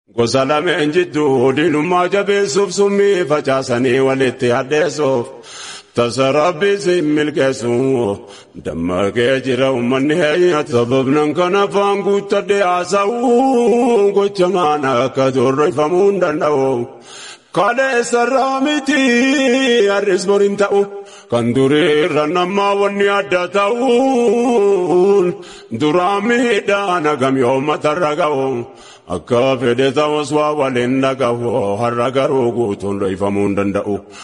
Gosa lameen jidduu diinummaa jabeessuuf summii facaasanii walitti addeessuuf tasa rabbi siin milkeessu dammaqee jira uummanni heeyyatu sababnan kan afaan guuttadhee haasa'u gocha maana akka torreeffamuu hin danda'u. Kaleessarraa miti har'is boriin ta'u kan durii irra namaa wanni adda ta'uun duraan miidhaan hagam yoo matarra ga'u akka fedhe ta'us waa waliin dhaga'u har'a garuu guutuun dhoofamuu hin danda'u.